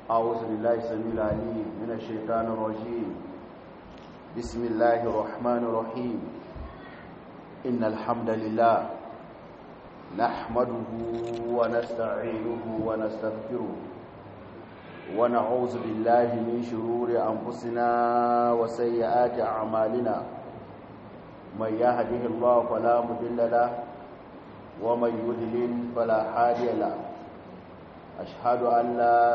أعوذ بالله السميع العليم من الشيطان الرجيم بسم الله الرحمن الرحيم إن الحمد لله نحمده ونستعينه ونستغفره ونعوذ بالله من شرور أنفسنا وسيئات أعمالنا من يهده الله فلا مضل له ومن يضلل فلا هادي له أشهد أن لا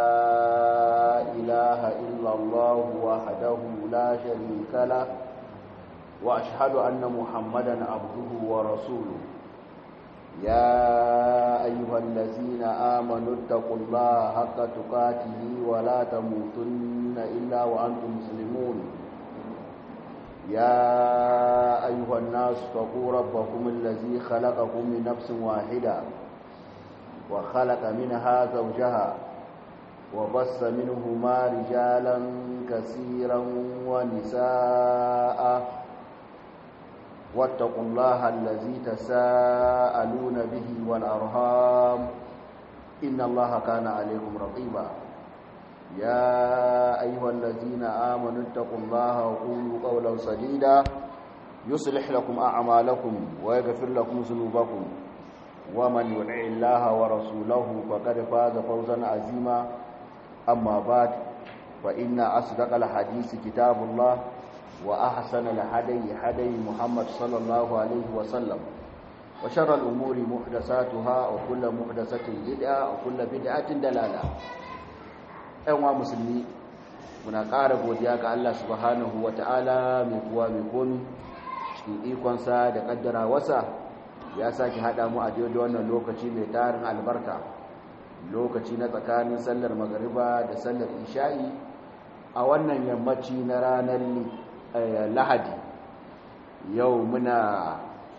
إله إلا الله وحده لا شريك له وأشهد أن محمدا عبده ورسوله يا أيها الذين آمنوا اتقوا الله حق تقاته ولا تموتن إلا وأنتم مسلمون يا أيها الناس اتقوا ربكم الذي خلقكم من نفس واحدة وخلق منها زوجها وبص منهما رجالا كثيرا ونساء واتقوا الله الذي تساءلون به والأرهام إن الله كان عليكم رقيبا يا أيها الذين آمنوا اتقوا الله وقولوا قولا سديدا يصلح لكم أعمالكم ويغفر لكم ذنوبكم ومن يطع الله ورسوله فقد فاز فوزا عظيما أما بعد فإن أصدق الحديث كتاب الله وأحسن الهدي هدي محمد صلى الله عليه وسلم وشر الأمور محدثاتها وكل محدثة بدعة وكل بدعة دلالة أيها مسلمين muna ƙara godiya ga Allah subhanahu wa ta'ala mai kuwa mai komi cikin ikonsa da ƙaddara wasa ya sake haɗa mu a daidai wannan lokaci mai tarin albarka lokaci na tsakanin sallar magariba da sallar isha'i a wannan yammaci na ranar lahadi yau muna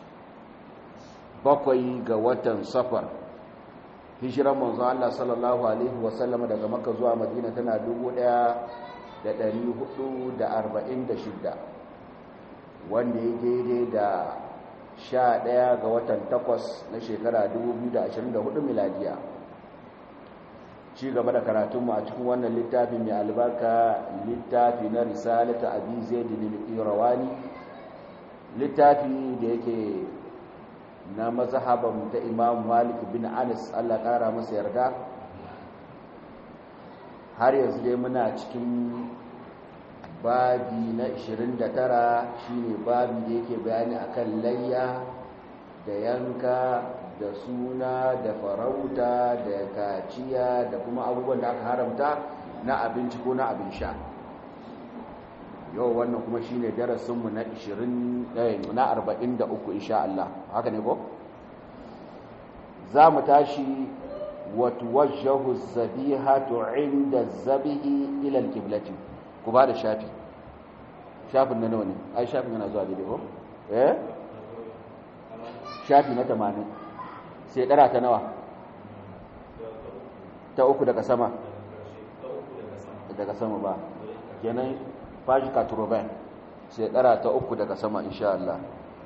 bakwai ga watan safar hijiran manzo Allah sallallahu alaihi wasallam daga makka zuwa madina tana 1446 wanda ya daidai da 11 ga watan 8 na shekara 2024 miladiya ci gaba da karatunmu a cikin wannan littafi mai albarka littafi na risalata abi zaid al-irawani littafi da yake na mazhaban ta imam malik bin anas Allah kara masa yarda har yanzu dai muna cikin babi na 29 shine babi da yake bayani akan layya da yanka da suna da farauta da kaciya da kuma abubuwan da aka haramta na abinci ko na abin sha yau wannan kuma shine darasinmu na 20 na 43 insha Allah haka ne ko za mu tashi watuwajjahu zabihatu inda zabihi ila alqiblati ku ba da shafi shafin na nawa ne ai shafin yana zuwa daidai ko eh shafi na 80 sai dara ta nawa ta uku daga sama daga sama ba kenan fashi katurobin sai dara ta uku daga sama insha Allah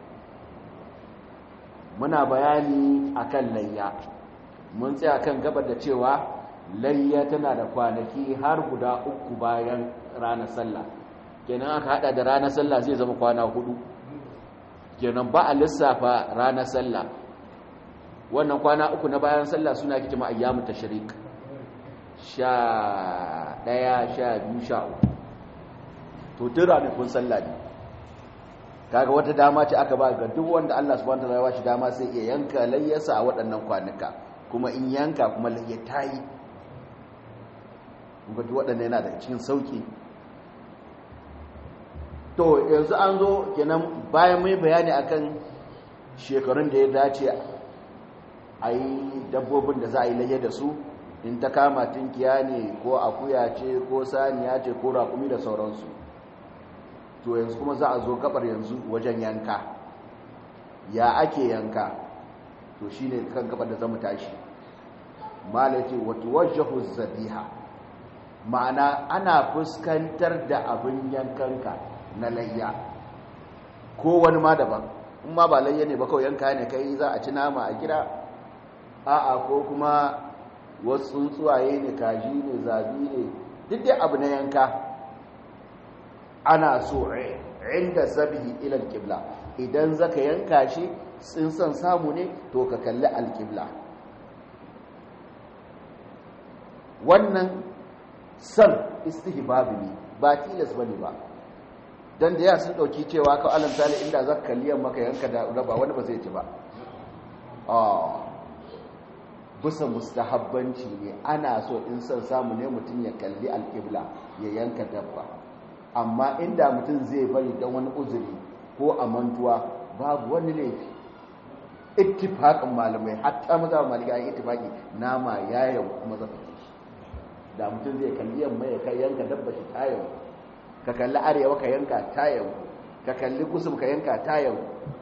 muna bayani akan layya mun tsaya kan gabar da cewa layya tana da kwanaki har guda uku bayan ranar sallah kenan aka hada da ranar sallah zai zama kwana hudu kenan ba a lissafa ranar sallah wannan kwana uku na bayan sallah suna ake jama'a ayyamu tashrik sha ɗaya sha biyu sha uku to duk ranakun sallah ne kaga wata dama ce aka ba ga duk wanda Allah subhanahu wataala ya bashi dama sai iya yanka layyarsa a waɗannan kwanuka kuma in yanka kuma layya tayi kuma duk waɗannan yana da cikin sauki to yanzu an zo kenan bayan mai bayani akan shekarun da ya dace a yi dabbobin da za a yi layya da su in ta kama tinkiya ne ko akuya ce ko saniya ce ko raƙumi da sauransu to yanzu kuma za a zo gabar yanzu wajen yanka ya ake yanka to shi ne kan gabar da zama tashi malace wata wajahu zabiha ma'ana ana fuskantar da abin yankanka na layya ko wani ma daban in ma ba layya ne ba kawai yanka ne kai za a ci nama a gida a'a ko kuma wasu tsuntsuwaye ne kaji ne zabi ne duk dai abu na yanka ana so inda zabihi ila alqibla idan zaka yanka shi sun san samu ne to ka kalli alqibla wannan san istihbabi ne ba tilas bane ba dan da ya sun dauki cewa ka alam sali inda zaka kalli yamma ka yanka da raba wani ba zai ci ba ah bisa mustahabbanci ne ana so in san samu ne mutum ya kalli alqibla ya yanka dabba amma inda mutum zai bari don wani uzuri ko a mantuwa babu wani laifi ittifaqin malamai hatta maza malika an ittifaqi nama yayin kuma zaka ci shi da mutum zai kalli yamma ya kai yanka dabba shi tayin ka kalli arewa ka yanka tayin ka kalli kusum ka yanka tayin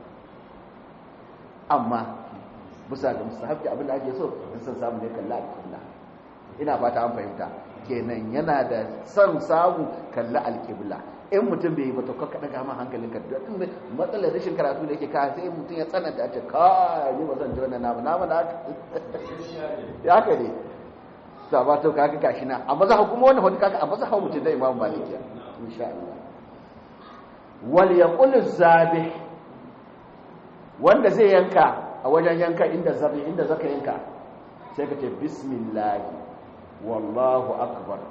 amma bisa ga mustahabbi abin da ake so in san samu ne kalli alƙibla ina fata an fahimta kenan yana da son samu kalli alƙibla in mutum bai yi ba to ka daga ma hankalin ka don matsalar rashin karatu da yake ka sai mutum ya tsananta a ce ka ni ba zan ji wannan namu namu na ya haka ne ta ba to kaga gashi na a maza kuma wannan wani kaga a maza hawo mutum da imam maliki insha Allah wal yaqul zabih wanda zai yanka a wajen yanka inda zabi inda zaka yanka sai ka ce bismillah wallahu akbar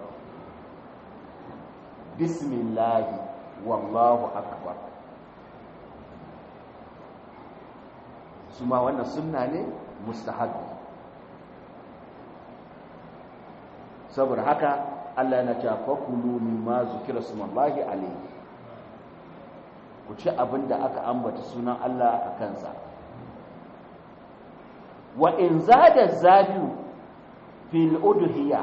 bismillah wallahu akbar su ma wannan sunna ne mustahabbi saboda haka Allah yana cewa fakulu mimma zukira sumallahi alayhi ku ci abinda aka ambata sunan Allah a kansa wa in zada zabiu fil udhiya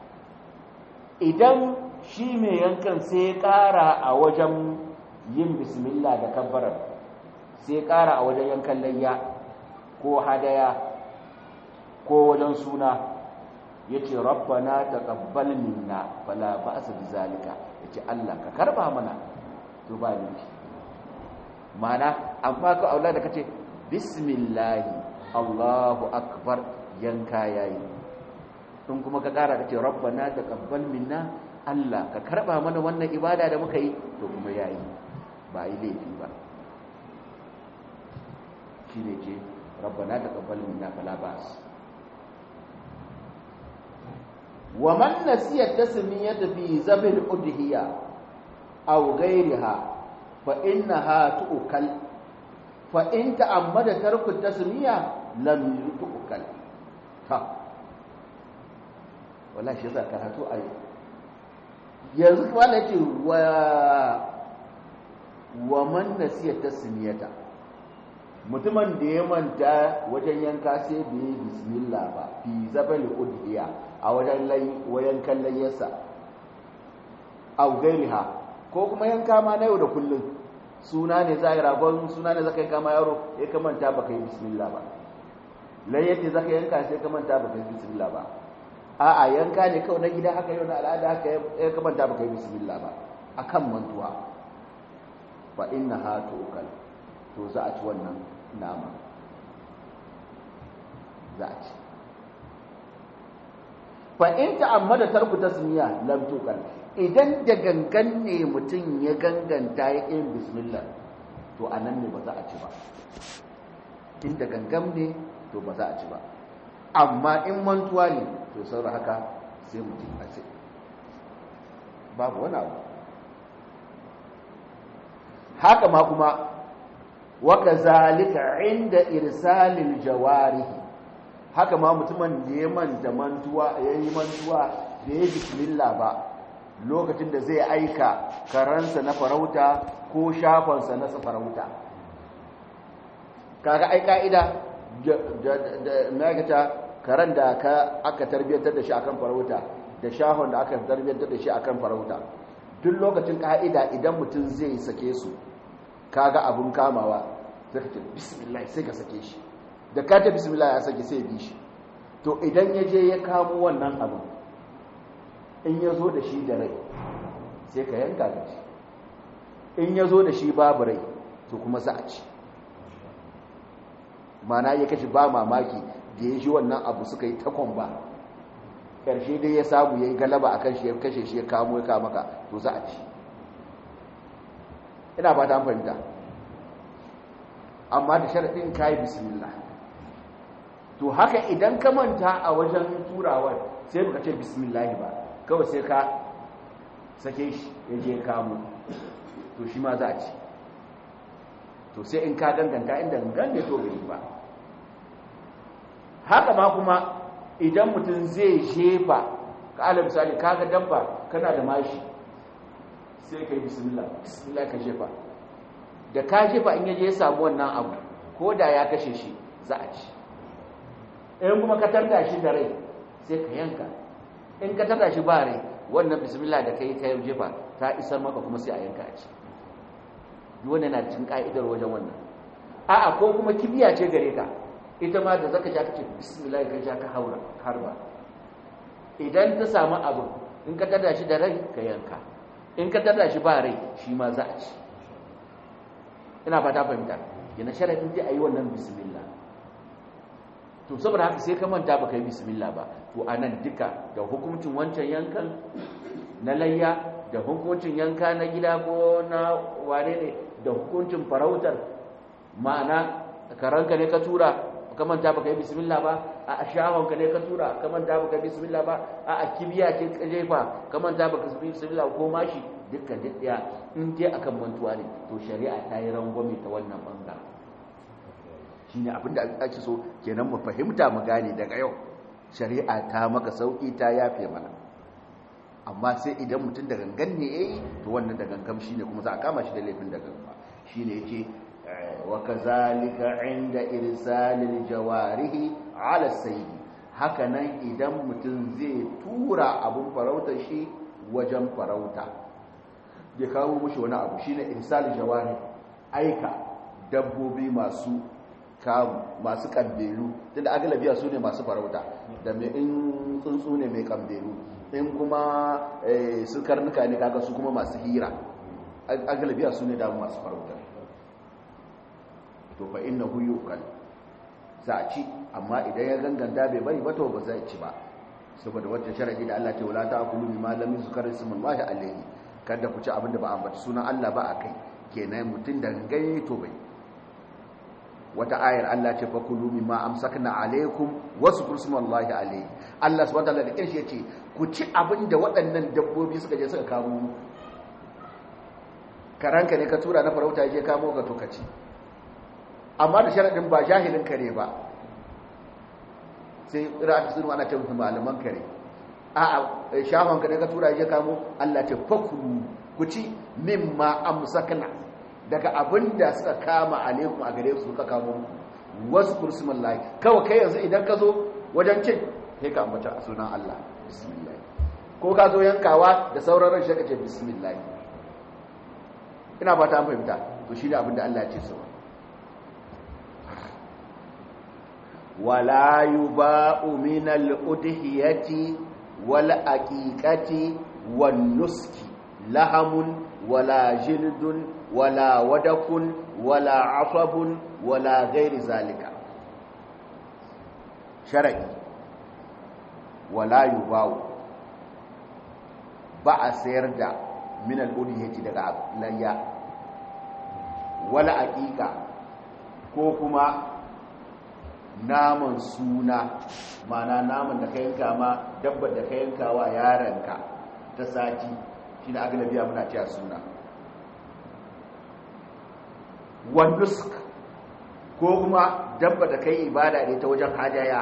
idan shi mai yankan sai ya ƙara a wajen yin bismillah da kabbarar sai ya ƙara a wajen yankan layya ko hadaya ko wajen suna ya ce rabbana taqabbal minna fala ba'sa bizalika ya ce Allah ka karba mana to ba ni mana an faka aula da kace bismillah Allahu akbar yanka yayi in kuma ka kara kace rabbana taqabbal minna Allah ka karba mana wannan ibada da muka yi to kuma yayi ba yi laifi ba shine ce rabbana taqabbal minna fala ba'sa ومن نسي التسمية في ذبح الأضحية أو غيرها فإنها تؤكل فإن تأمد ترك التسمية لم تؤكل ها ولا شيء كرهتو أي yanzu wala ce wa wa man nasiya tasmiyata mutumin da ya manta wajen yanka sai bai bismillah ba fi zabal udhiya a wajen wayan layyarsa a gairiha ko kuma yanka ma na yau da kullum suna ne za a yi ragon suna ne za ka yi kama yaro ya kamanta ba ka yi bismillah ba layyar ne za ka yanka sai kamanta ba ka yi bismillah ba a a yanka ne kawai na gida haka yau na al'ada haka ya kamanta ba ka yi bismillah ba a kan mantuwa ba inna ha tukal to za a ci wannan nama za a ci fa in ta'ammada tarku tasmiya lam tukal idan da gangan ne mutum ya ganganta ya yin bismillah to anan ne ba za a ci ba in da gangan ne to ba za a ci ba amma in mantuwa ne to saboda haka sai mutum a ce babu wani abu haka ma kuma waka zalika inda irsalil jawarihi haka ma mutumin da ya manta mantuwa ya yi mantuwa da ya bismillah ba lokacin da zai aika karansa na farauta ko shafansa na farauta kaga ai ka'ida na gata karan da aka tarbiyyantar da shi akan farauta da shafan da aka tarbiyyantar da shi akan farauta duk lokacin ka'ida idan mutum zai sake su kaga abun kamawa sai ka ce bismillah sai ka sake shi da ka ta bismillah ya sake sai bi shi to idan ya je ya kamo wannan abin in ya zo da shi da rai sai ka yanka da shi in ya zo da shi babu rai to kuma za a ci mana ya kashi ba mamaki da ya ji wannan abu suka yi takon ba ƙarshe dai ya samu ya yi galaba a kan shi ya kashe shi ya kamo ya kama ka to za a ci ina ba ta fahimta amma da sharaɗin ka yi bismillah to haka idan ka manta a wajen turawar sai baka ce bismillah ba kawai sai ka sake shi ya je kamo to shi ma za a ci to sai in ka danganta inda gangan to bai ba haka ma kuma idan mutum zai shefa ka ala misali kaga dabba kana da mashi sai ka yi bismillah bismillah ka shefa da ka shefa in yaje ya samu wannan abu ko da ya kashe shi za a ci in kuma ka tarda shi da rai sai ka yanka in ka tarda shi ba rai wannan bismillah da kai ka jefa ta isar maka kuma sai a yanka a ci wannan na cikin ka'idar wajen wannan a'a ko kuma kibiya ce gare ka ita ma da zaka ja kace bismillah ka ja ka haura harba idan ta samu abu in ka tada shi da rai ka yanka in ka tada shi ba rai shi ma za a ci ina fata fahimta yana sharadin dai ayi wannan bismillah to saboda haka sai ka manta baka yi bismillah ba to anan duka da hukuncin wancan yankan na layya da hukuncin yanka na gida ko na wane ne da hukuncin farautar ma'ana karanka ne ka tura ka manta baka yi bismillah ba a shahonka ne ka tura ka manta baka yi bismillah ba a kibiya ce ka jefa ka manta baka yi bismillah ko mashi dukkan dukkan in dai akan mantuwa ne to shari'a ta yi rangwame ta wannan bangaren shine abinda ake so kenan mu fahimta mu gane daga yau shari'a ta maka sauki ta yafe mana amma sai idan mutum da gangan ne yayi to wannan da gangan shine kuma za a kama shi da laifin da gangan shine yake wa kazalika inda irsalil jawarihi ala sayyid haka nan idan mutum zai tura abun farauta shi wajen farauta ya kawo mushi wani abu shine irsalil jawari aika dabbobi masu kamu masu kambelu tunda agalabiya su ne masu farauta da mai in tsuntsu ne mai kambelu in kuma su karnuka ne kaga su kuma masu hira agalabiya su ne damu masu farauta to fa inna hu yuqal za a ci amma idan ya ganganta bai bari ba to ba zai ci ba saboda wata sharadi da Allah ce wala ta'kulu mimma lam yuzkar ismullahi alayhi kada ku ci abin da ba ambaci sunan Allah ba akai kenan mutun da gangaye to bai wata ayar Allah ce fa kulu mimma amsakna alaykum waskur ismullahi alayhi Allah subhanahu wa ta'ala da kirshe yace ku ci abin da waɗannan dabbobi suka je suka kamo mu karanka ne ka tura na farauta je kamo ka to ka ci amma da sharadin ba jahilin kare ba sai ra'ata sunu ana ce mutum malaman kare a'a shafan ka ne ka tura je kamo Allah ce fa kulu ku ci mimma amsakna daga abin da suka kama alaikum a gare su suka kamo wasu kursumin layi kawai kai yanzu idan ka zo wajen cin sai ka ambata a sunan Allah bismillah ko ka zo yankawa da sauran ran shaka ce bismillah ina ba ta fahimta to shi ne abin da Allah ya ce sau wala yuba'u min al-udhiyati wal aqiqati wan nuski lahamun wala jildun wala wadakun wala asabun wala gairi zalika shar'i wala yubawu ba a sayar da min al-udhiyati daga layya wala aqiqa ko kuma naman suna mana naman da ka yanka ma dabbar da ka yanka wa yaranka ta sati shi da agalabiya muna cewa suna wandusk ko kuma dabba da kai ibada ne ta wajen hadaya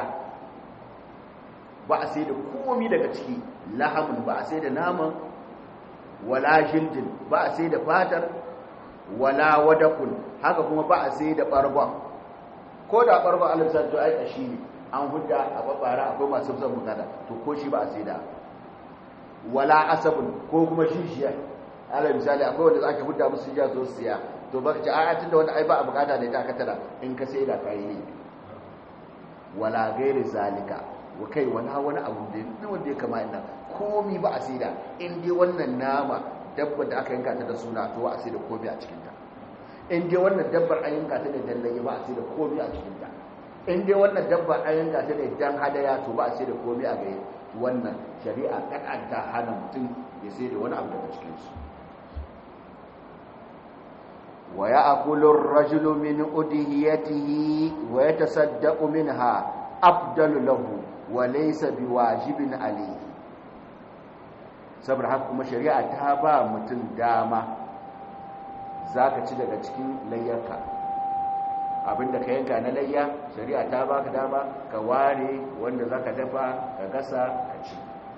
ba a sai da komi daga ciki lahamun ba a sai da naman wala jildin ba a sai da fatar wala wadakun haka kuma ba a sai da bargon ko da bargon alisar to aika shi ne an hudda a babbara akwai masu son bukata to ko shi ba a sai da wala asabun ko kuma shishiya ala misali akwai wanda ake hudda musu jiya zo siya to baka ci ayatin da wanda ai ba a bukata da ita aka tara in ka sai da kai ne wala gairi zalika wa kai wala wani abu da ne wanda ya kama ina komi ba a sai da in dai wannan nama dabbar da aka yanka ta da suna to a sai da komi a cikin ta in dai wannan dabbar an yanka ta da dallaye ba a sai da komi a cikin ta in dai wannan dabba an yanka ta ne dan hadaya to ba a sai da komai a gare wannan shari'a kan ta hana mutum ya sai da wani abu daga cikin su wa ya'kulu ar-rajulu min udhiyatihi wa yatasaddaqu minha afdalu lahu wa laysa biwajibin alayhi saboda haka kuma shari'a ta ba mutum dama zaka ci daga cikin layyarka abinda ka yanka na layya shari'a ta baka dama ka ware wanda zaka dafa ka gasa ka ci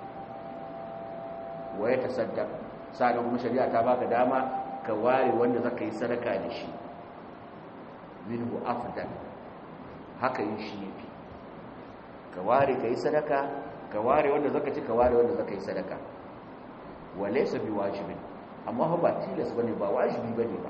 waye ta saddaq sannan kuma shari'a ta baka dama ka ware wanda zaka yi sadaka da shi minhu afdal haka yin shi yafi ka ware ka yi sadaka ka ware wanda zaka ci ka ware wanda zaka yi sadaka walaysa biwajibin amma ba tilas bane ba wajibi bane ba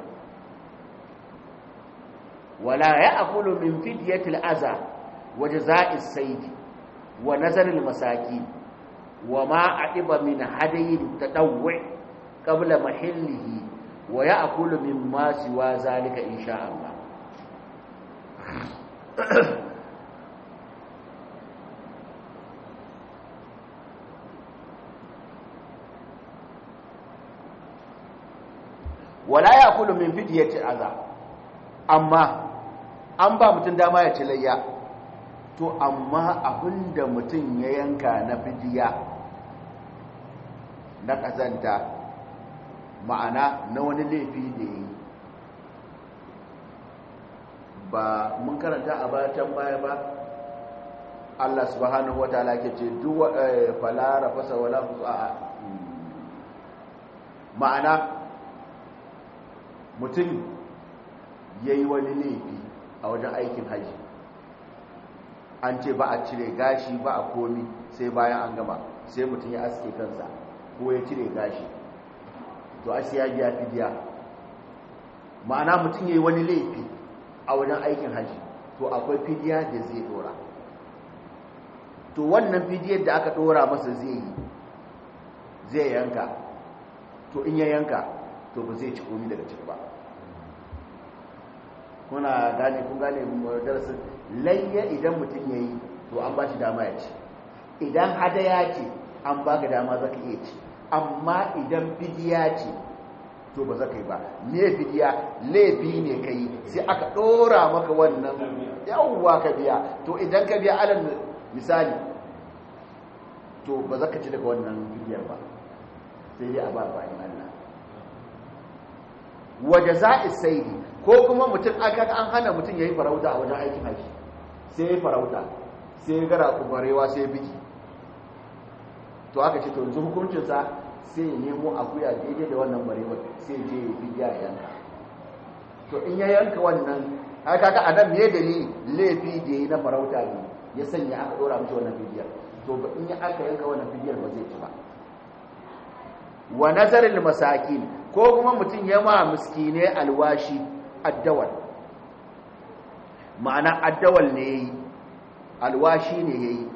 ولا يأكل من فدية الأذى وجزاء السيد ونزل المساكين وما أعب من هدي التطوع قبل محله ويأكل مما سوى ذلك إن شاء الله ولا يأكل من فدية الأذى أما an ba mutum dama ya ci layya to amma abinda mutum ya yanka na fidiya na kazanta ma'ana na wani laifi da yi ba mun karanta a bayan baya ba Allah subhanahu wa ta'ala ke ce duwa falara fasa wala fusa ma'ana mutum ya yi wani laifi a wajen aikin haji an ce ba a cire gashi ba a komi sai bayan an gama sai mutum ya aske kansa ko ya cire gashi to a siya biya fidiya ma'ana mutum ya yi wani laifi a wajen aikin haji to akwai fidiya da zai dora to wannan fidiyar da aka dora masa zai yi zai yanka to in ya yanka to ba zai ci komi daga ciki ba kuna gane kun gane darasin layya idan mutum ya yi to an ba shi dama ya ci idan hadaya ce an ba ka dama za ka iya ci amma idan fidiya ce to ba za ka yi ba me fidiya laifi ne ka yi sai aka ɗora maka wannan yawwa ka biya to idan ka biya alal misali to ba za ka ci daga wannan fidiyar ba sai dai a ba bayan Allah waje za'i saidi ko kuma mutum aka an hana mutum ya yi farauta a wajen aikin haji sai ya yi farauta sai ya gara kubarewa sai ya biki to aka ce to yanzu hukuncinsa sai ya nemo akuya daidai da wannan barewar sai je ya fi ya yanka to in ya yanka wannan aka ga adam me dalili laifi da yi na farauta ne ya sanya aka dora mishi wannan fidiyar to in ya aka yanka wannan fidiyar ba zai ci ba wa nazarin masakin ko kuma mutum ya ma miskine alwashi addawal ma'ana addawal ne yayi alwashi ne yayi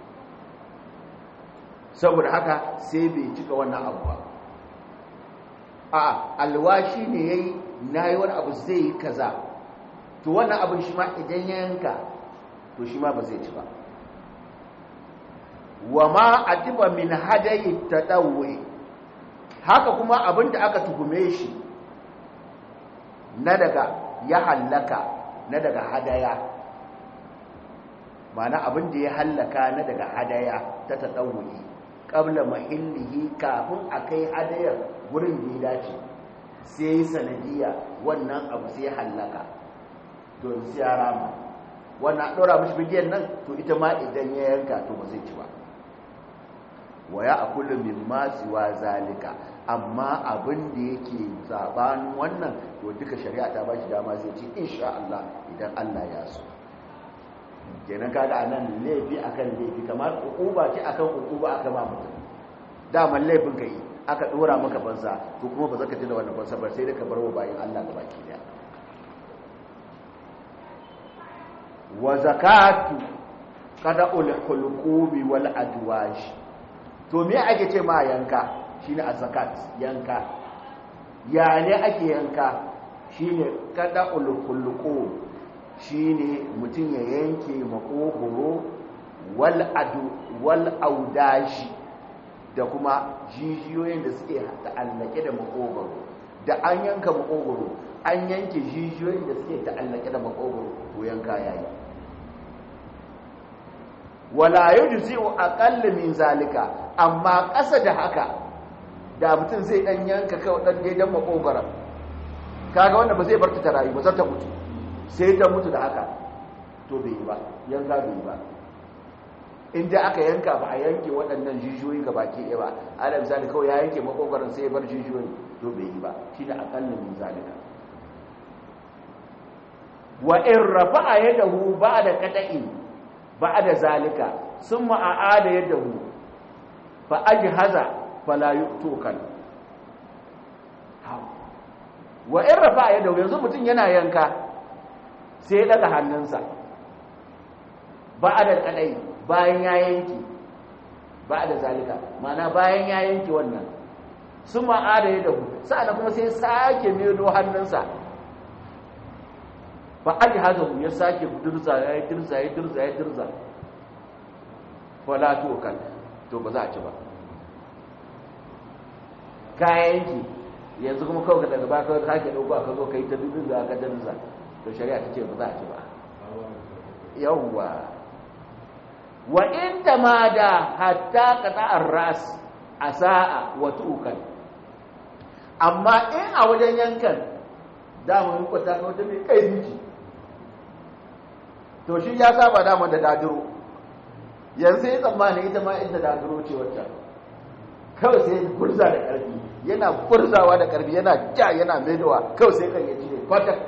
saboda haka sai bai cika wannan abu ba a alwashi ne yayi nayi wani abu zai yi kaza to wannan abin shi ma idan ya yanka to shi ma ba zai ci ba wa ma atiba min hadayi tadawwi haka kuma abin da aka tuhume shi na daga ya hallaka na daga hadaya mana abin da ya hallaka na daga hadaya ta taɗauki ƙabla mahillihi kafin a kai hadayar wurin da ya dace sai sanadiyya wannan abu sai hallaka to sai ya rama wannan ɗora mashi bigiyar nan to ita ma idan ya yanka to ba zai ci ba waya a kullum min masuwa zalika amma abin da yake zabanin wannan to duka shari'a ta bashi dama zai ce insha Allah idan Allah ya so kenan kaga anan laifi akan laifi kamar ukuba ce akan ukuba aka ba mutum daman laifin kai aka dora maka bansa to kuma ba za ka ji da wannan bansa ba sai da ka bar wa bayin Allah gaba ki daya wa zakatu qada'ul hulqubi wal adwaj to me ake ce ma yanka shine az-zakat yanka ya ne ake yanka shine kada ulqulqu shine mutum ya yanke makogoro wal adu wal audashi da kuma jijiyoyin da suke ta'allake da makogoro da an yanka makogoro an yanke jijiyoyin da suke ta'allake da makogoro to yanka yayi wala yujzi'u aqalla min zalika amma ƙasa da haka da mutum zai dan yanka kawai dan daidan makogoro kaga wanda ba zai bar ta rayu ba za ta mutu sai ta mutu da haka to bai yi ba yanka bai yi ba inda aka yanka ba a yanke waɗannan jijiyoyi ga baki ɗaya ba ala misali kawai ya yanke makogarin sai ya bar jijiyoyi to bai yi ba shi da akallin min zalika wa in rafa'a yadahu ba'da qata'in ba'da zalika summa a'ada yadahu fa ajhaza fala yu'tukan wa in rafa'a yadahu yanzu mutum yana yanka sai ya daga hannunsa ba'da qata'in bayan ya yanki ba da zalika mana bayan ya yanki wannan sun ma'ada ya dahu sa'ana kuma sai sake melo hannunsa ba aji hazahu ya sake dirza ya yi dirza ya dirza ya dirza wala to kan to ba za a ci ba ka yanki yanzu kuma kawai daga ba kawai sake ɗauko aka zo ka yi ta dirza ka dirza to shari'a ta ce ba za a ci ba yawwa wa in tamada hatta qata'ar ras asaa wa tukan amma in a wajen yankan dama mun kwata ka wata mai kai miji to shi ya saba dama da dadiro yanzu ya tsammani ita ma inda dadiro ce wacce kawai sai gurza da karfi yana gurzawa da karfi yana ja yana maidowa kawai sai kan ya cire kwatak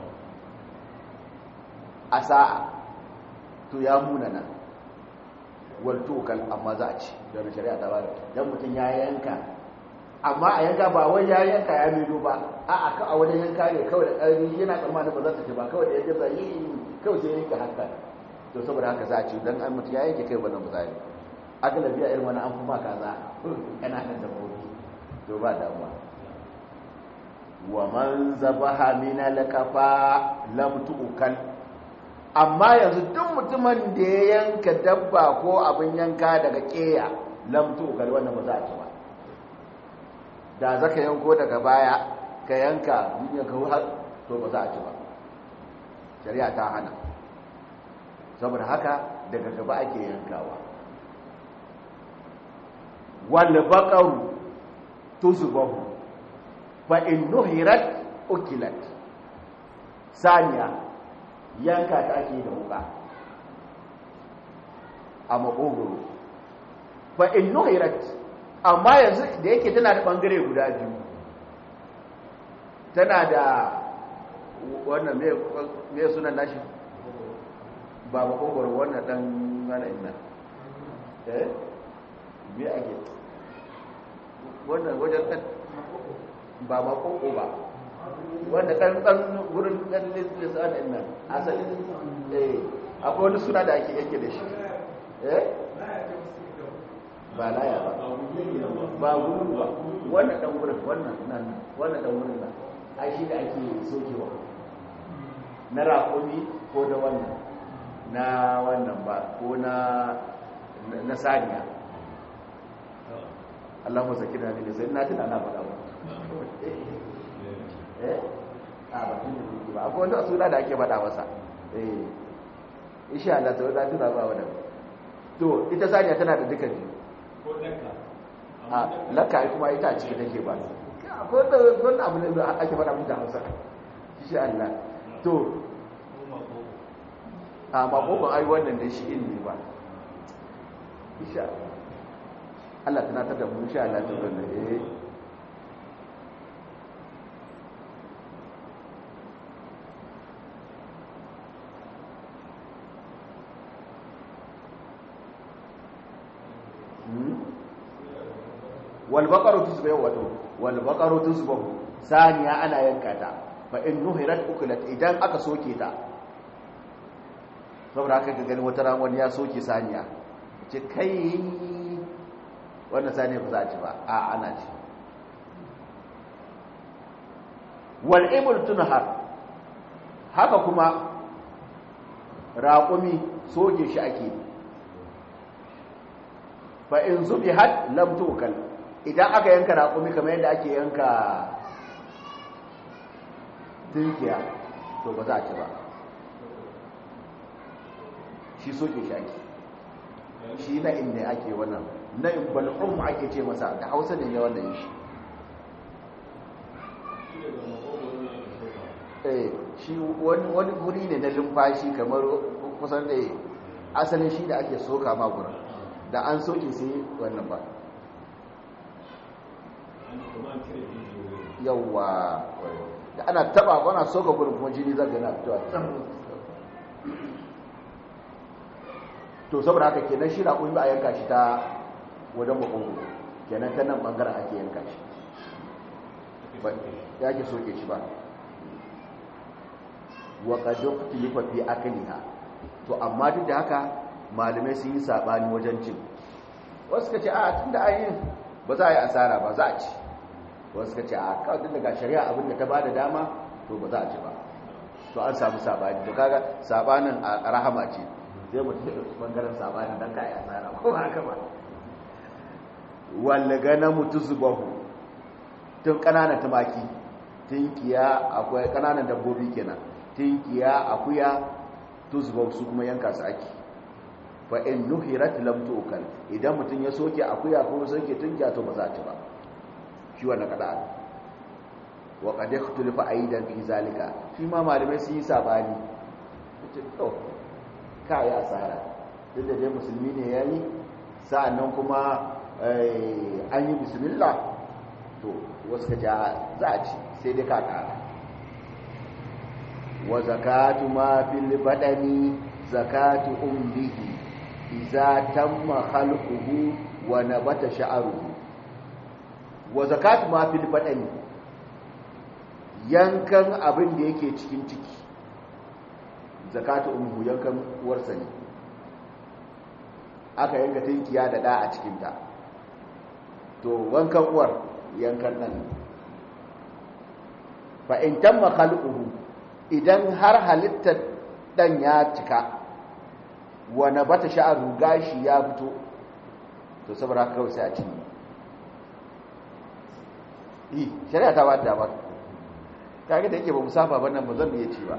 a sa'a to ya munana waltokan amma za a ci don shari'a ta bada don mutum ya yanka amma a yanka ba wai ya yanka ya mido ba a aka a wani yanka ne kawai da ƙarfi yana tsammanin ba za ta ci ba kawai da yadda zai yi kawai sai yanka haka to saboda haka za a ci don an mutum ya yanke kai wannan misali agalabi a irin wani an fi ma kaza ƙananan dabbobi to ba damuwa wa man zabaha min al-kafa lam tu'kal amma yanzu duk mutumin da ya yanka dabba ko abin yanka daga ƙeya lamtu kar wannan ba za a ci ba da za ka yanko daga baya ka yanka duniya ka har to ba za a ci ba shari'a ta hana saboda haka daga gaba ake yankawa wal baqaru tuzbahu fa in nuhirat ukilat saniya yanka ta ake da wuka a makogoro fa in nuhirat amma yanzu da yake tana da bangare guda biyu tana da wannan me sunan nashi ba makogoro wannan dan mana ina eh me ake wannan wajen kan ba makoko ba wanda kan dan wurin dan lissan din nan asalin eh akwai wani suna da ake yake da shi eh ba laya ba ba gudu ba wannan dan wurin wannan nan wannan dan wurin nan ai shi da ake sokewa na raƙumi ko da wannan na wannan ba ko na na saniya Allah mu zakira ne sai na tuna na faɗa ba eh a ba tun da ba akwai wani suna da ake faɗa masa eh insha Allah sai da tuna ba wannan to ita saniya tana da duka biyu ko lakka a lakka kuma ita a ciki take ba akwai wani abu ne da ake faɗa mun da Hausa insha Allah to a makokon ai wannan da shi ilmi ba insha Allah Allah tunatar da mu insha Allah ta wannan eh wal baqaru tusbahu wato wal baqaru tusbahu saniya ana yanka ta fa in nuhirat uklat idan aka soke ta saboda haka ga gani wata ran wani ya soke saniya ce kai wannan saniya ba za a ci ba a ana ci wal ibul tunhar haka kuma raƙumi soke shi ake fa in zubi had lam tukal idan aka yanka raƙumi kamar yadda ake yanka tinkiya to ba za a ci ba shi soke shi ake shi na inda ake wannan na in bal'um ake ce masa da hausa ne wannan shi eh shi wani guri ne na lumfashi kamar kusan da asalin shi da ake soka ma gurin da an soke sai wannan ba yawwa da ana taba wana soka gurin kuma jini zaga na fitowa to saboda haka kenan shi na ba a yanka shi ta wajen makongo kenan ta nan bangaren ake yanka shi ya ke soke shi ba wa qadu tilifa fi akliha to amma duk da haka malamai sun yi sabani wajen cin wasu ka ce a tunda an yi ba za a yi asara ba za a ci wasu ka ce a kawai daga shari'a abin da ta bada dama to ba za a ci ba to an samu sabani to kaga sabanin a rahama ce sai mutum ya ɗauki bangaren sabanin don ka yi asara ko haka ba walla gana mutu zubahu tun ƙananan tumaki tinkiya akwai ƙananan dabbobi kenan tinkiya akuya tuzbau su kuma yanka su ake fa in nuhirat lam tu'kal idan mutun ya soke akuya ko soke tinkiya to ba za ta ba shi wannan kada wa qad ikhtalafa aidan fi zalika shi ma malamai sun yi sabani to kai asara duk da dai musulmi ne yayi sa'annan kuma an yi bismillah to wasu ka za a ci sai dai ka kara wa zakatu ma fil badani zakatu umrihi idza tamma khalquhu wa nabata sha'ruhu wa zakatu ma fil badani yankan abin da yake cikin ciki zakatu ummu yankan uwarsa ne aka yanka tinkiya da da a cikin ta to wankan uwar yankan nan fa in tamma khalquhu idan har halittar dan ya cika wa nabata sha'ru gashi ya fito to saboda haka kawai sai a ci yi shari'a ta ba da ba kage da yake ba musafa ba nan ba zan iya ci ba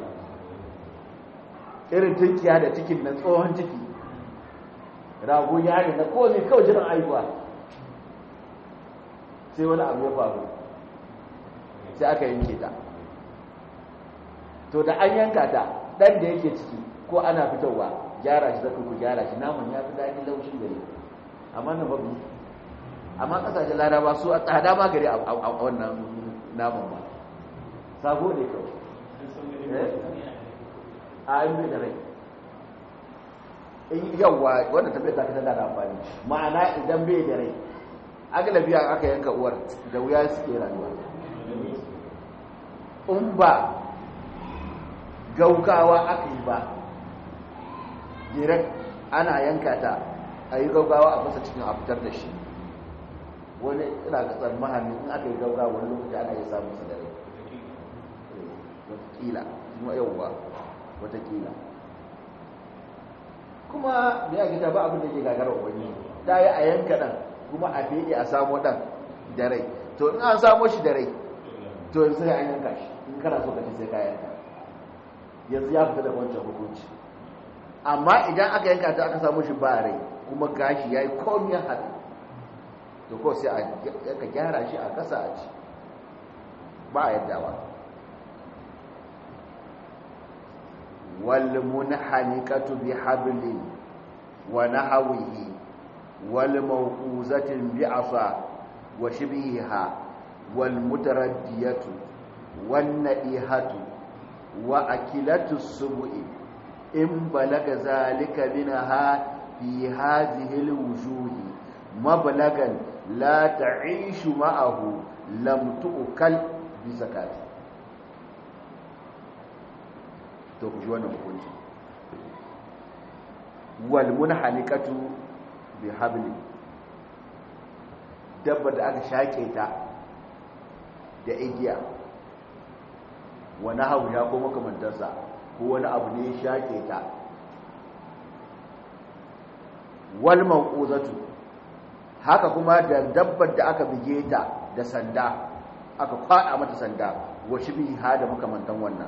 irin tunkiya da cikin nan tsohon ciki rago ya ne na kowane kawai jiran aihuwa sai wani abu ya faru sai aka yanke ta to da an yanka ta dan da yake ciki ko ana fitowa gyara shi zaka ku gyara shi naman ya fi daɗi laushi gare amma na babu amma kasashen laraba su a tsada ma gare a wannan naman ba sabo ne kawai a yi da rai yawwa wanda tafiya ta kasar da amfani ma'ana idan bai da rai agalabi aka yanka uwar da wuya suke rayuwa in ba gaugawa aka yi ba direct ana yanka ta a yi gaugawa a fasa cikin a fitar da shi wani ina ga tsammanin in aka yi gaugawa wani lokaci ana yi samun sa da rai watakila kuma yauwa watakila kuma da ya gita ba abin da ke gagara wani da ya a yanka ɗan kuma a fede a samu ɗan da rai to in an samu shi da rai to yanzu sai an yanka shi in kana so ka ci sai ka yanka yanzu ya fita da wancan hukunci amma idan aka yanka ta aka samu shi ba rai kuma gashi ya yi komiyar haɗu to ko sai a gyara shi a ƙasa a ci ba a yadda ba والمنحنكة بحبل ونحوه والموقوزة بعصا وشبهها والمتردية والنئهة وأكلة السبع إن بلغ ذلك منها في هذه الوجوه مبلغا لا تعيش معه لم تؤكل بزكاته to ku ji wannan hukunci wal munhanikatu bi habli dabba da aka shake ta da igiya wani hawu ya ko makamantarsa ko wani abu ne ya shake ta wal mau'uzatu haka kuma da dabbar da aka bige ta da sanda aka kwada mata sanda wa shibha da makamantan wannan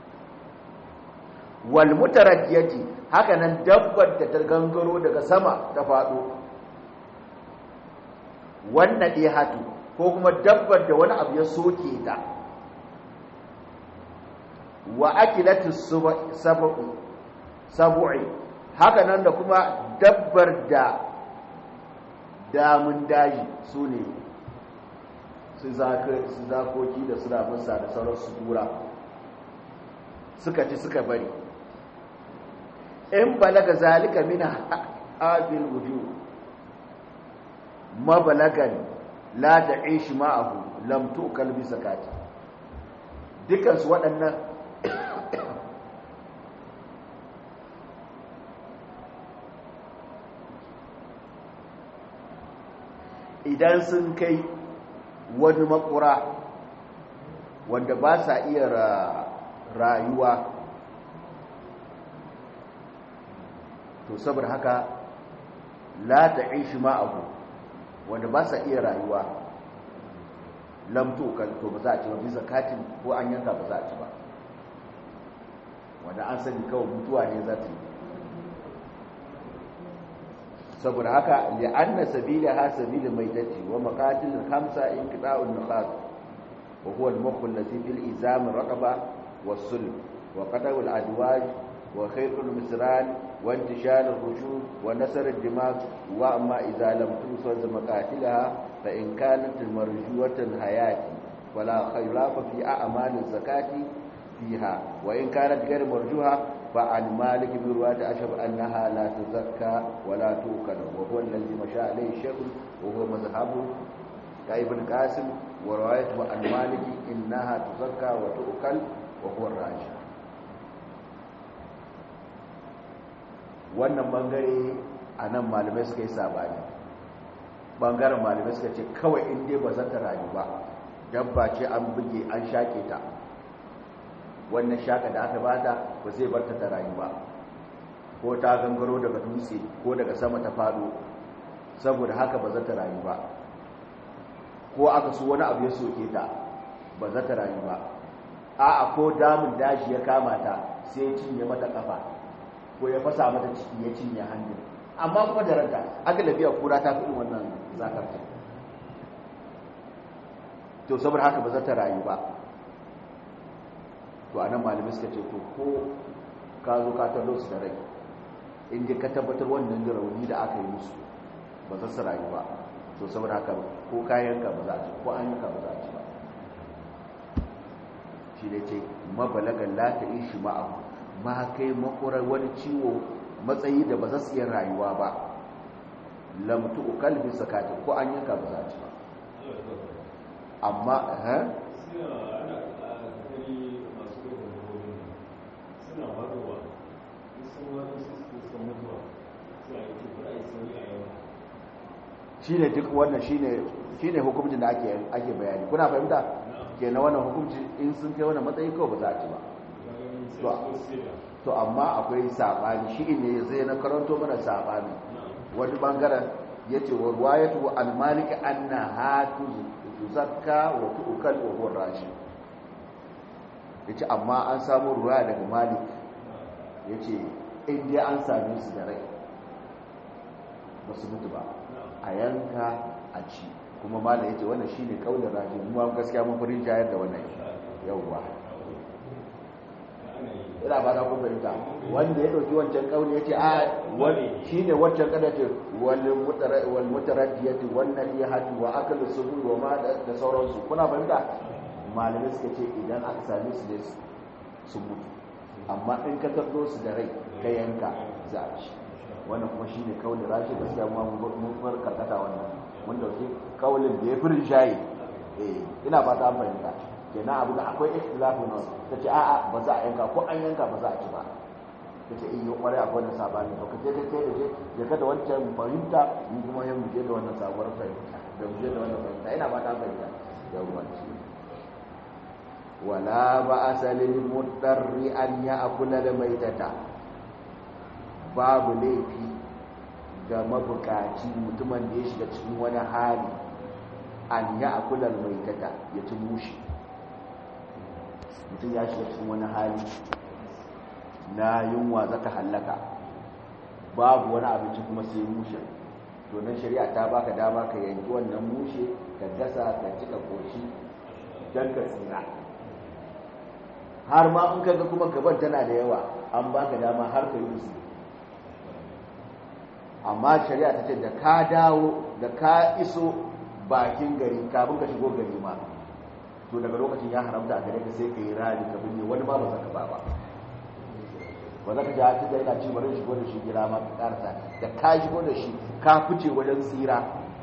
wal mutaraddiyati haka nan dabbar da ta gangaro daga sama ta fado wannan hatu ko kuma dabbar da wani abu ya soke ta wa akilatu sab'u sab'i haka nan da kuma dabbar da damun daji su ne su zakoki da su ramusa da sauran su tura suka ci suka bari in balaga zalika mina abin wuju mabalagan la da ishi ma'ahu lamtu kalbi sakati dukansu waɗannan idan sun kai wani makura wanda ba sa iya rayuwa to saboda haka la ta ishi ma'ahu wanda ba sa iya rayuwa lamto to ba za a ci ba bisa katin ko an yanka ba za a ci ba wanda an sani kawai mutuwa ne za ta yi saboda haka li'anna sabila ha sabila maitati wa maqatil khamsa inqita'un nuqat wa huwa al-mukh alladhi fil izam raqaba was-sulb wa qata'u al-adwaj wa khaytu al-misran wa intishal al-rushud wa nasr al-dimag wa amma idha lam tusaz maqatilaha fa in kanat marjuwatan hayati wala khayrafa fi a'mal az-zakati fiha wa in kanat ghayr marjuha فعن مالك بن رواد أشهب أنها لا تزكى ولا توكل وهو الذي مشى عليه الشيخ وهو مذهب ابن قاسم وروايته عن مالك إنها تزكى وتؤكل وهو الراجح wannan bangare a nan malamai suka yi sabani bangaren malamai suka ce kawai inda ba za ta rayu ba dabba ce an buge an shaƙe ta wannan shaka da aka bata ba zai barta ta rayu ba ko ta gangaro daga dutse ko daga sama ta fado saboda haka ba za ta rayu ba ko aka so wani abu ya soke ta ba za ta rayu ba a'a ko damun daji ya kama ta sai ya cinye mata kafa ko ya fasa mata ciki ya cinye hannu amma kuma da ranta aka lafiya kura ta fi wannan zakarta to saboda haka ba za ta rayu ba to anan malamai suka ce to ko ka zo ka tallo su da rai inda ka tabbatar wannan da rauni da aka yi musu ba za su rayu ba to saboda haka ko kayanka ba za a ci ko an yanka ba za a ci ba shi ne ce mabalagan la ta ishi ma'ahu ma kai makurar wani ciwo matsayi da ba za su iya rayuwa ba lamtu kalbi sakati ko an yanka ba za a ci ba amma eh shi ne duk wannan shi ne hukumcin da ake bayani kuna fahimta ke na wannan hukumci in sun kai wannan matsayi kawai ba za a ci ba to amma akwai saɓani shi ne zai na karanto mana saɓani wani ɓangaren ya ce wa ruwayatu almaliki an na hatu zakka wa tu'ukal wa huwa rashi ya ce amma an samu ruwa daga malik ya ce inda an same su da rai ba su mutu ba a yanka a ci kuma mala ya ce wannan shi ne kaunar rajin mu gaskiya mun furin jayar da wannan yauwa ina ba ta kun fahimta wanda ya ɗauki wancan kauli ya ce a shi ne wancan kada ce wal mutaraddiyati wannan iya hatu wa akalu subu wa ma da sauransu kuna fahimta malamai suka ce idan aka same su ne su mutu amma in ka tardo su da rai ka yanka za a ci wannan kuma shine kaulin rashi gaskiya mu mun far karkata wannan mun dauki kaulin da ya fi shayi eh ina ba ta fahimta kenan abu da akwai ikhtilafu nan tace a'a ba za a yanka ko an yanka ba za a ci ba tace in yi kwarai akwai wannan sabani to kace kai kai da je je ka da wancan fahimta mu kuma yan mu je da wannan sabuwar fahimta da mu je da wannan fahimta ina ba ta fahimta yawwa wala ba'asa lil mudarri an ya'kula da maitata babu laifi ga mabukaci mutumin da ya shiga cikin wani hali an ya akular mai tata ya ci mushi mutum ya shiga cikin wani hali na yunwa zaka hallaka babu wani abinci kuma sai mushe to nan shari'a ta baka dama ka yanki wannan mushe ka gasa ka cika koshi don ka tsira har ma in kaga kuma gaban tana da yawa an baka dama har ka yi musu amma shari'a ta ce da ka dawo da ka iso bakin gari kafin ka shigo gari ma to daga lokacin ya haramta a gare ka sai ka yi rani ka binne wani ma ba za ka ba ba ba za ka ji hatu da yana ci bari shigo da shi gira ma ka karsa da ka shigo da shi ka fice wajen tsira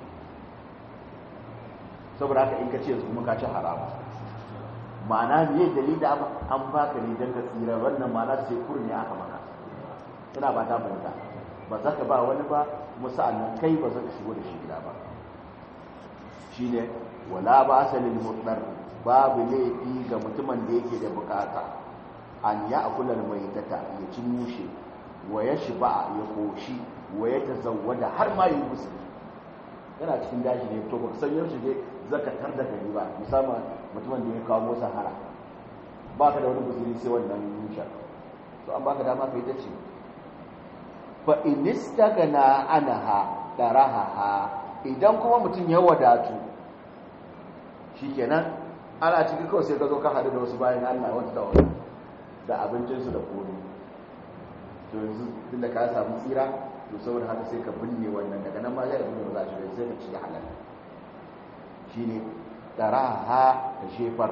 saboda haka in ka ce yanzu kuma ka ci harama ma'ana me dalilin da an baka ne don ka tsira wannan ma'ana sai kurni aka maka ina ba ta fahimta ba za ka ba wani ba kuma sa'annan kai ba za ka shigo da shi gida ba shine wala ba asalin mutsar babu laifi ga mutumin da yake da bukata an ya akular mai tata ya ci mushe wa ya shiba ya koshi wa ya tazawwada har ma yi musu yana cikin daji ne to ba san yaushe dai zaka tar da gari ba musamman mutumin da ya kawo sahara ba ka da wani guzuri sai wannan mushe to an baka dama kai ta ce fa inistagana anaha daraha idan kuma mutum ya wadatu shikenan ana cikin kawai sai ka zo ka haɗu da wasu bayan Allah wata da wani da abincinsu da kone to yanzu tun da ka samu tsira to saboda haka sai ka binne wannan daga nan ma ya da binne ba za a shiga sai ka ci halal shine daraha da shefar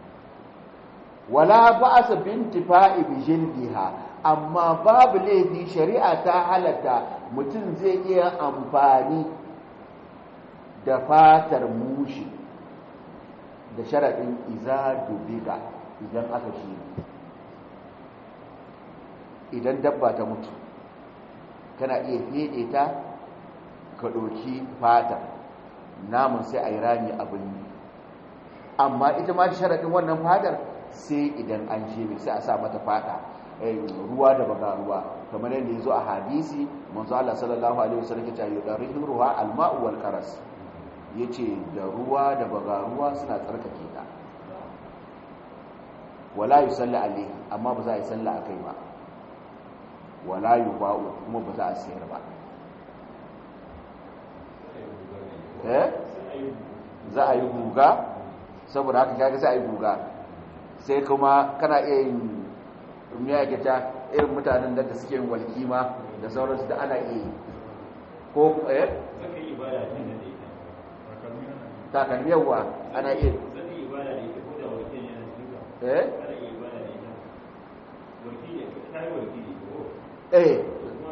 wala ba'sa bintifa'i bi jildiha amma babu laifi shari'a ta halatta mutum zai iya amfani da fatar mushi da sharaɗin iza dubiga idan aka shi idan dabba ta mutu kana iya fede ta ka ɗauki fata namun sai a yi rami abin ne amma ita ma sharaɗin wannan fatar sai idan an shebe sai a sa mata fata ruwa da baga ruwa kamar yadda ya zo a hadisi manzo Allah sallallahu alaihi wasallam ya ce yudarihu ruwa alma'u wal karas yace da ruwa da baga ruwa suna tsarkake ta wala yusalli alaihi amma ba za a yi sallah akai ba wala yuba'u kuma ba za a sayar ba eh za a yi guga saboda haka kaga sai a yi guga sai kuma kana iya yin rumiya gita irin mutanen da suke yin walkima da sauransu da ana iya yi ko eh takalmi yawa ana iya eh eh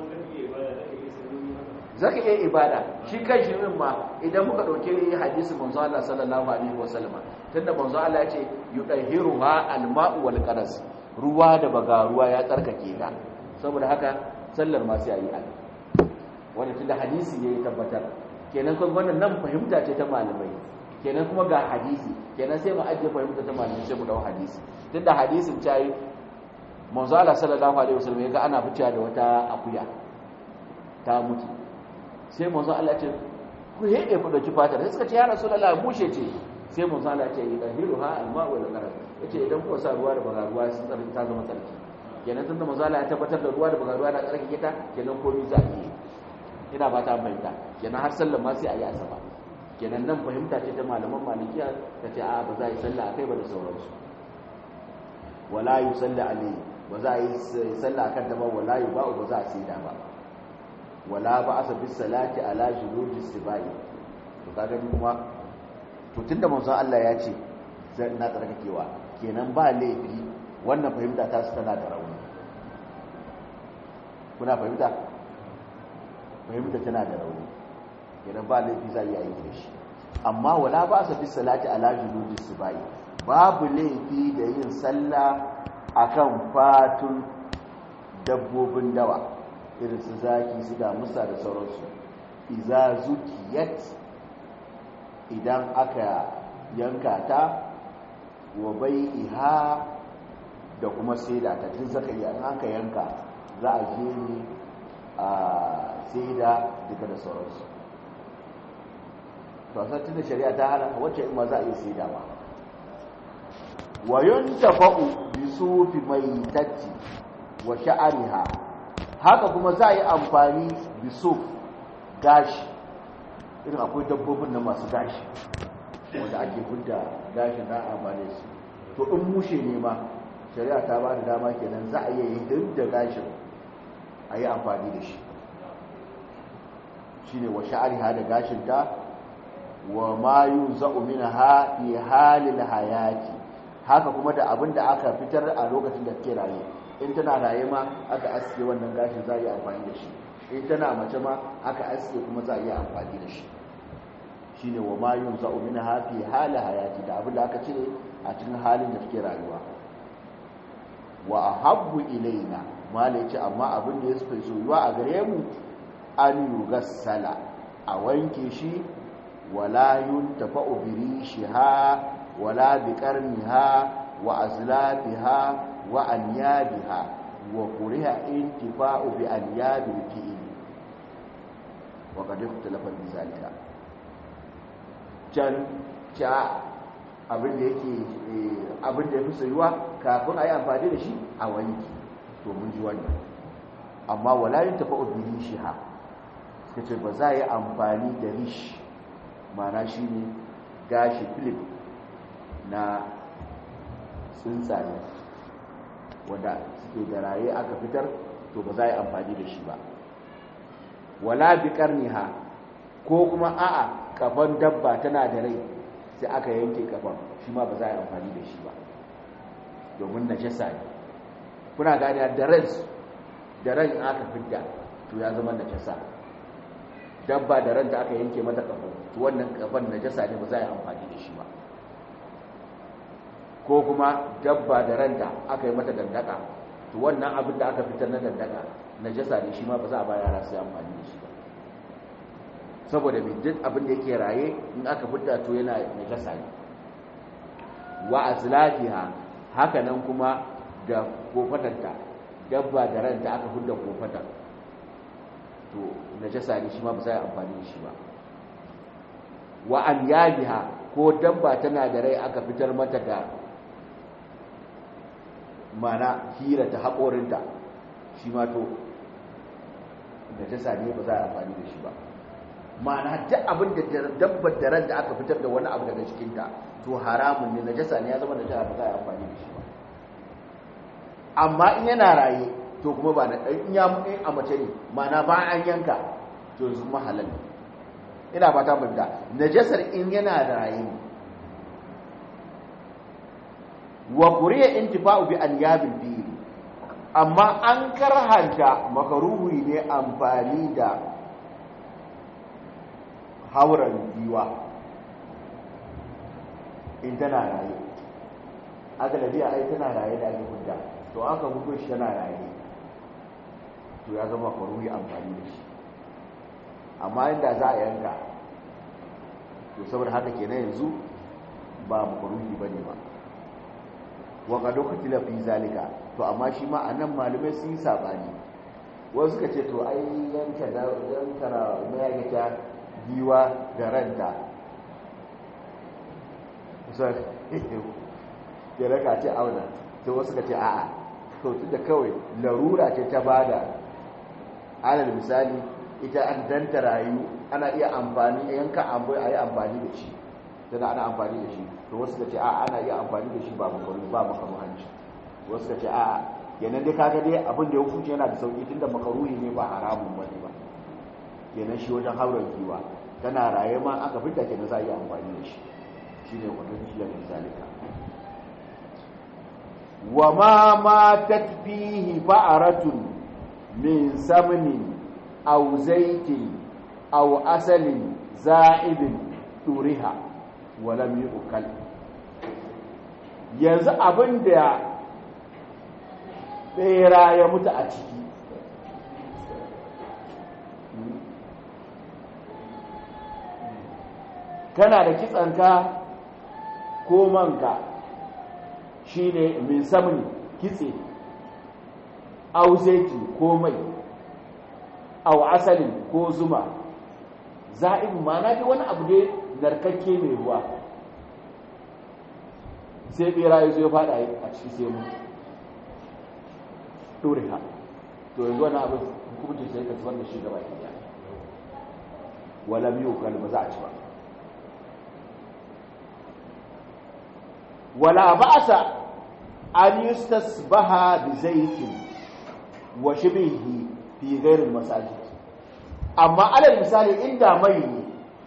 za ka iya ibada shi kan shi min ma idan muka ɗauki hadisi manzo Allah sallallahu alaihi wasallam tunda manzo Allah ya ce yudahiruha alma'u wal qaras ruwa da baga ruwa ya tsarkake ta saboda haka sallar ma sai ayi ali wanda tunda hadisi ya tabbatar kenan kun wannan nan fahimta ce ta malamai kenan kuma ga hadisi kenan sai mu ajiye fahimta ta malamai sai mu dau hadisi tunda hadisin ta yi manzo Allah sallallahu alaihi wasallam ya ga ana fitiya da wata akuya ta mutu sai manzo Allah ce ku hede ku dauki fatar sai suka ce ya rasulullah bushe ce sai manzo Allah ce idahiruha alma'u wal qarar yace idan ku sa ruwa da baga ruwa sun tsarki ta zama tsarki kenan tunda manzo Allah ya tabbatar da ruwa da baga ruwa na tsarki kita kenan komai za a yi ina ba ta fahimta kenan har sallar ma sai a yi asaba kenan nan fahimta ce ta malaman malikiya ta ce a ba za a yi sallah akai ba da sauransu wala yusalli alayhi ba za a yi sallah akan ta ba wala yuba'u ba za a sai da ba wala ba asa bis salati ala juludi sibai to kaga kuma to tunda manzon Allah ya ce zai na tsarkakewa kenan ba laifi wannan fahimta ta su tana da rauni kuna fahimta fahimta tana da rauni kenan ba laifi za a yi aiki da shi amma wala ba asa bis salati ala juludi sibai babu laifi da yin sallah akan fatun dabbobin dawa irin su zaki su damusa da sauransu iza zukiyat idan aka yanka ta wa bai iha da kuma saida ta tun zaka yi an aka yanka za a je ne a sai da duka da sauransu to san tunda shari'a ta hana wacce in ma za a iya sai da ba wa yuntafa'u bi sufi maitati wa sha'riha haka kuma za a yi amfani bi suf gashi irin akwai dabbobin na masu gashi wanda ake hudda gashin na amfani su to in mushe ne ma shari'a ta ba da dama kenan za a iya yi da gashin a yi amfani da shi shine wa sha'riha da gashin ta wa ma yuza'u minha fi halil hayati haka kuma da abin da aka fitar a lokacin da take raye in tana raye ma aka aske wannan gashin za a yi amfani da shi in tana mace ma aka aske kuma za a yi amfani da shi shine wa ma yuza'u minha fi halil hayati da abin da aka cire a cikin halin da take rayuwa wa ahabbu ilaina mala yace amma abin da ya fi soyuwa a gare mu an yugassala a wanke shi wala yuntafa'u bi rishiha wala bi qarniha wa azlafiha wa anyabiha wa kuriha intifa'u bi anyabi fi'il wa qad ikhtalafa bi zalika can cha abin da yake abin da yafi soyuwa kafin ayi amfani da shi a wanki to mun ji wannan amma wala yuntafa'u bi rishiha suka ce ba za a yi amfani da rish mana shi ne gashi filip na tsuntsaye wanda suke da raye aka fitar to ba za a yi amfani da shi ba wala bi karniha ko kuma a'a kafan dabba tana da rai sai aka yanke kafan shi ma ba za a yi amfani da shi ba domin najasa ne kuna gani da ran da ran aka fidda to ya zama najasa dabba da ranta aka yanke mata kafan to wannan kafan najasa ne ba za a yi amfani da shi ba ko kuma dabba da ranta aka yi mata dandaka to wannan abin da aka fitar na dandaka najasa ne shi ma ba za a ba yara su yi amfani da shi ba saboda mai duk abin da yake raye in aka fitar to yana najasa ne wa azlafiha haka nan kuma da kofatanta dabba da ranta aka hudda kofatar to najasa ne shi ma ba za a amfani da shi ba wa an yabiha ko dabba tana da rai aka fitar mata da mana hira ta haƙorinta shi ma to najasa ne ba za a amfani da shi ba mana duk abin da dabbar da ran da aka fitar da wani abu daga cikinta to haramun ne najasa ne ya zama najasa ba za a amfani da shi ba amma in yana raye to kuma ba na in ya mutu a mace ne mana ba an yanka to yanzu mahalal ne ina ba ta bunda najasar in yana da raye ne wa kuriya intifa'u bi anyabil fil amma an karhanta makaruhi ne amfani da hauran giwa in tana raye aka da biya ai tana raye da ake hudda to aka hudu shi tana raye to ya zama makaruhi amfani da shi amma inda za a yanka to saboda haka kenan yanzu ba makaruhi bane ba wa qad ukhtila fi zalika to amma shi ma anan malume sun yi sabani wasu suka ce to ai yanka da yanka na mai ta giwa da ranta sai ya raka ce auna sai wasu suka ce a'a to tunda kawai larura ce ta bada alal misali ita an danta rayu ana iya amfani yanka abu a yi amfani da shi tana ana amfani da shi to wasu ka ce a ana iya amfani da shi ba makaru ba makaru hanci wasu ka ce a yanan dai kaga dai abin da ya hukunci yana da sauki tunda makaruhi ne ba haramun ba ne ba kenan shi wajen hauren kiwa tana raye ma aka fita kenan za a yi amfani da shi shine wannan shi da misalika wa ma matat fihi ba'aratun min samnin aw zaitin aw asalin za'ibin turiha walam yu'kal yanzu abin da bera ya mutu a ciki kana da kitsanka ko manka shine min samun kitse auzeti ko mai aw asalin ko zuma za'ibu ma'ana dai wani abu ne narkakke mai ruwa sai bera ya zo ya fada a ciki sai mu dore ha to yanzu wani abin hukumci sai ka zubar da shi gaba ɗaya wala miyo kan ba za a ci ba wala ba'sa an yustasbaha bi zaitin wa shibhihi fi ghairi masajid amma alal misali inda mai ne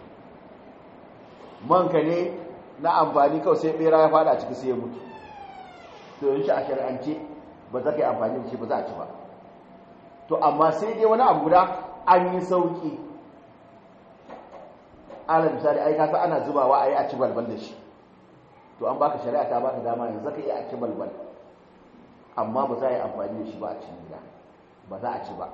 manka ne na amfani kawai sai bera ya fada ciki sai ya mutu to yin shi a shari'ance ba za ka yi amfani da shi ba za a ci ba to amma sai dai wani abu guda an yi sauki alal misali ai kasa ana zubawa a yi a ci balbal da shi to an baka shari'a ta baka dama yanzu ka iya a ci balbal amma ba za a yi amfani da shi ba a cikin gida ba za a ci ba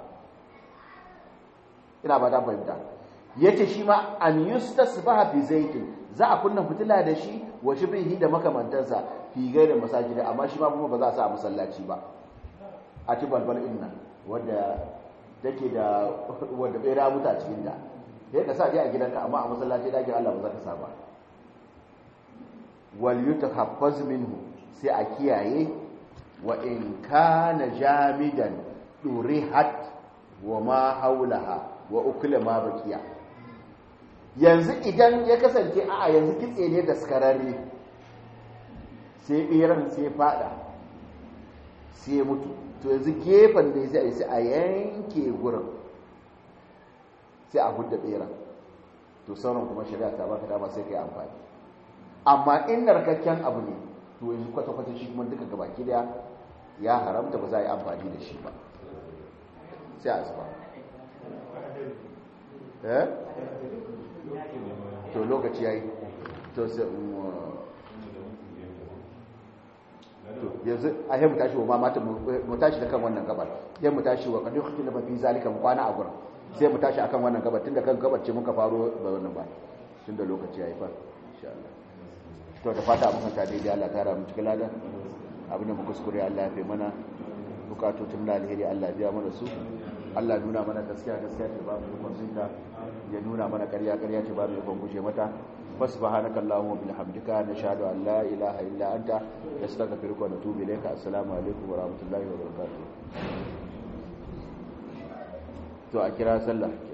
ina ba ta fahimta yace shi ma an yustasbaha bi zaitin za a kunna fitila da shi wa shibhihi da makamantansa fi gaida masajida amma shi ma kuma ba za a sa a masallaci ba a ci balbal din nan wanda take da wanda bai ramuta a cikin ta sai ka sa je a gidanka amma a masallaci dakin Allah ba za ka sa ba wal yutahaffaz minhu sai a kiyaye wa in kana jamidan durihat wa ma haulaha wa ukula ma bakiya yanzu idan ya kasance a yanzu kitse ne da skararre sai ɓeran sai fada sai mutu to yanzu gefen da ya sai a yanke gurin sai a hudda ɓeran to sauran kuma shari'a ta baka dama sai kai amfani amma in narkakken abu ne to yanzu kwata-kwata shi kuma duka gabaki daya ya haramta ba za a yi amfani da shi ba sai a zuba eh to lokaci yayi to sai to yanzu a yi mu tashi wa mata mu tashi da kan wannan gabar sai mu tashi wa kadu khutila fi zalika mu kwana a gurin sai mu tashi akan wannan gabar tunda kan gabar ce muka faro ba wannan ba tunda lokaci yayi fa insha Allah to da fata mun ta daidai Allah ta ramu cikin ladan abin da muka kuskure Allah ya fi mana bukatutun na alheri Allah biya mana su Allah nuna mana gaskiya gaskiya ta ba mu ikon sunta ya nuna mana ƙarya ƙarya ta ba mu ikon guje mata subhanaka allahumma wa bihamdika nashhadu an la ilaha illa anta nastaghfiruka wa natubu ilayka assalamu alaikum wa rahmatullahi wa barakatuh to a kira sallah